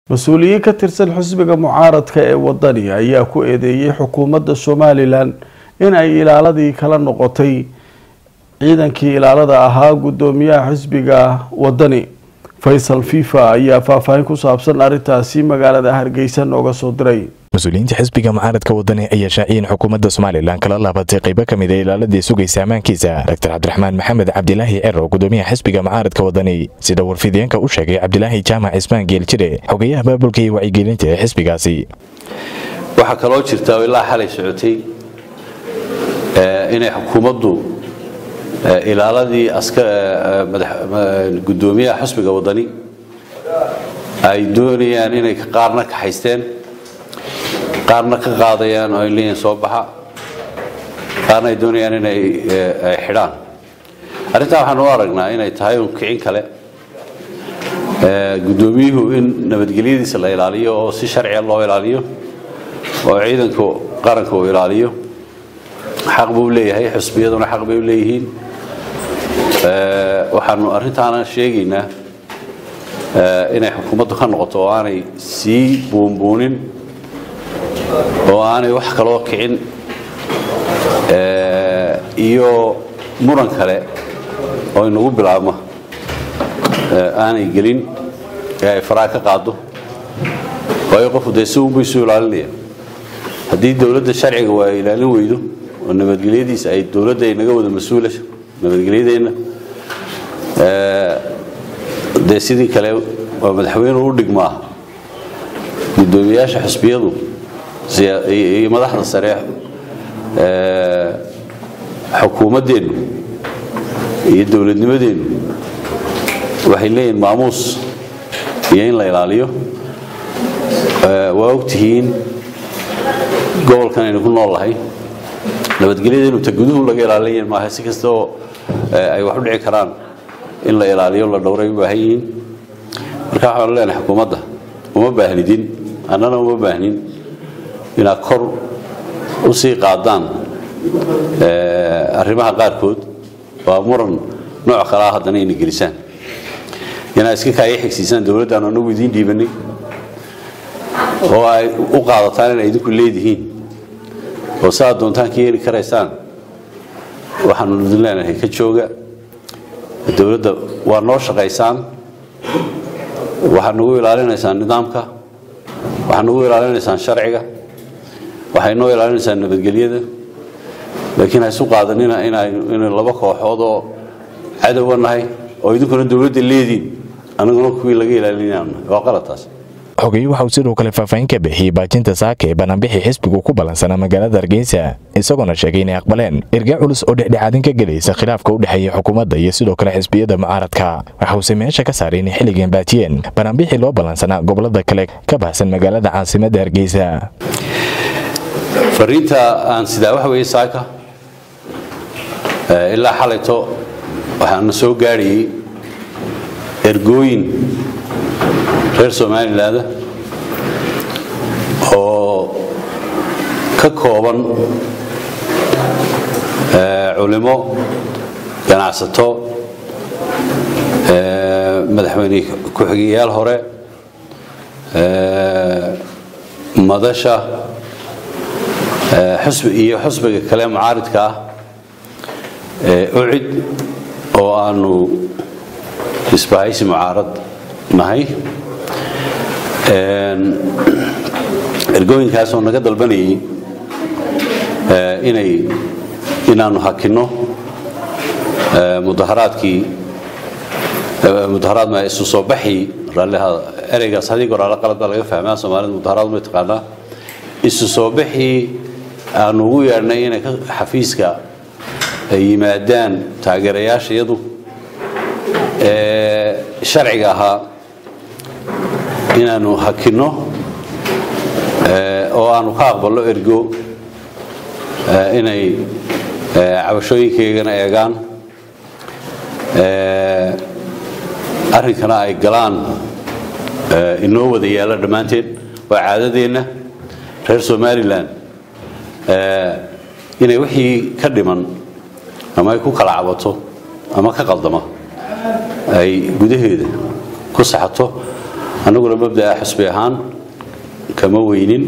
mas-uuliyiin ka tirsan xisbiga mucaaradka ee wadani ayaa ku eedeeyey xukuumadda somalilan in ay ilaaladii kala noqotay ciidankii ilaalada ahaa guddoomiyaha xisbiga wadani faysal fifa ayaa faahfaahin ku saabsan arrintaasi magaalada hargeysa nooga soo diray mas-uuliyiinta xisbiga mucaaradka wadani ayaa shaaciyeen xukuumadda somalilan kala laabatay qaybo ka mid a ilaaladii sugaysa ammaankiisa doctor cabdiraxmaan maxamed cabdilaahi cero gudoomiyaha xisbiga mucaaradka wadani sida warfideenka u sheegay cabdilaahi jaamac cismaan geeljire xogeyaha baabulka iyo wacyigelinta ee xisbigaasi waxaa kaloo jirta oo ilaa xalay socotay inay xukuumaddu ilaaladii gudoomiyaha xisbiga wadani ay doonayaan inay qaarna kaxaysteen qaarna ka qaadayaan oo ay leeyihin soo baxa qaarna ay doonayaan inay xidhaan arrintaa waxaan u aragnaa inay tahay un kicin kale guddoomiyuhu in nabadgelyadiisa la ilaaliyo oo si sharciga loo ilaaliyo oo ciidanka qaranka uu ilaaliyo xaq buu leeyahay xusbiyaduna xaq bay u leeyihiin waxaanu arrintaana sheegaynaa inay xukuumaddu ka noqoto oo aanay sii buunbuunin oo aanay wax kaloo kicin iyo muran kale oo inagu bilaabma aanay gelin ee ay faraha ka qaado waayo qofku dee si unbuu isu ilaalinaya haddii dowladda sharciga waa ilaalin weydo oo nabadgelyadiisa ay dowladda ay naga wada mas-uula nabadgelyadeenna dee sidii kale waa madaxweyne u dhigmaa guddoomiyaasha xusbiyadu iyo madaxda sare xukuumaddeennu iyo dowladnimadeennu waxay leeyihin maamuus iyo in la ilaaliyo waa ogtihiin gobolkan aynu ku nool lahay nabadgelyadeennu ta guduhu laga ilaalinayan maaha si kasta oo ay wax u dhici karaan in la ilaaliyo la dhowray u baahan yihiin marka waxaanu leenahay xukuumadda uma baahnidin annana uma baahnin inaad kor u sii qaadaan arrimaha qaarkood waa muran nooc kalea haddana ina gelisaan inaad iska kaaya xigsiisaan dowladdan anagu idiin dhiibanay oo ay u qaadataan inay idinku leedihiin oo saaad doontaan ka yeeli karaysaan waxaanu idin leenahay ka jooga dowladda waa noo shaqaysaan waxaad nagu ilaalinaysaan nidaamka waxaad nagu ilaalinaysaan sharciga waxay noo ilaalinaysaan nabadgelyada laakiin ha isu qaadanina inaynu laba kooxood oo cadowa nahay oo idinkuna dowladda leediin anaguna kuwii laga ilaalinayna waa qalataas xogeeye waxa uu sidoo kale faahfaahin ka bixiyey baajinta saaka ee banaanbixii xisbigu ku ballansanaa magaalada hargeysa isagoona sheegay inay aqbaleen erga culus oo dhexdhexaadin ka gelaysa khilaafka u dhexeeya xukuumadda iyo sidoo kale xisbiyada mucaaradka waxa uuse meesha ka saaray inay xilligan baajiyeen banaanbixii loo ballansanaa gobolada kale ka baxsan magaalada caasimadda hargeysa fariinta aan sidaa waxa weeye saaka ilaa xalayto waxaana soo gaadhayay ergooyin reer somalilaanda oo ka kooban culimo ganacsato madaxweyne ku-xigeyaal hore madasha iyo xusbiga kale mucaaridka ah ucid oo aanu isbahaysi mucaarad nahay ergooyinkaasoo naga dalbanayay inay inaanu hakinno mudaharaadkii mudaharaad ma isu soo baxii raalliha ereygaas haddii goraalo qalad baa laga fahmaa soomaalida mudaharaad ma taqaanaa isu soo baxii aanu ugu yeedhnay inay xafiiska ay yimaadaan taageerayaashayadu ee sharciga ahaa inaanu hakinno oo aanu ka aqbalno ergo inay cabashooyinkaygana eegaan arrinkana ay galaan inoo wada yaalla dhammaanteed waa caadadeenna reer somalilan inay wixii ka dhiman ama ay ku kala cabato ama ka qaldama ay gudaheeda ku saxato annaguna mabda'a xusbi ahaan kama weynin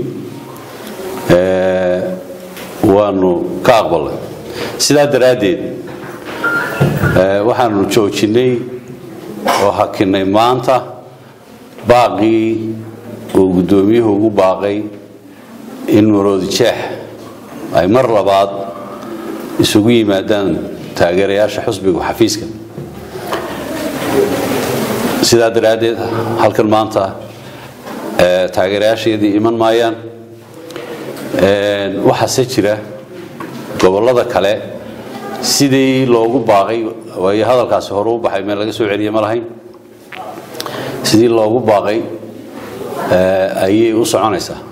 waanu ka aqbalnay sidaa daraaddeed waxaanu joojinnay oo hakinnay maanta baaqii uu guddoomiyuhu ugu baaqay in maroodi jeex ay mar labaad isugu yimaadaan taageerayaasha xusbiga xafiiska sidaa daraaddeed halkan maanta taageerayaasheedii iman maayaan waxaase jira gobollada kale sidii loogu baaqay waayo hadalkaasi hore u baxay meel laga soo celiye ma lahayn sidii loogu baaqay ayay u soconaysaa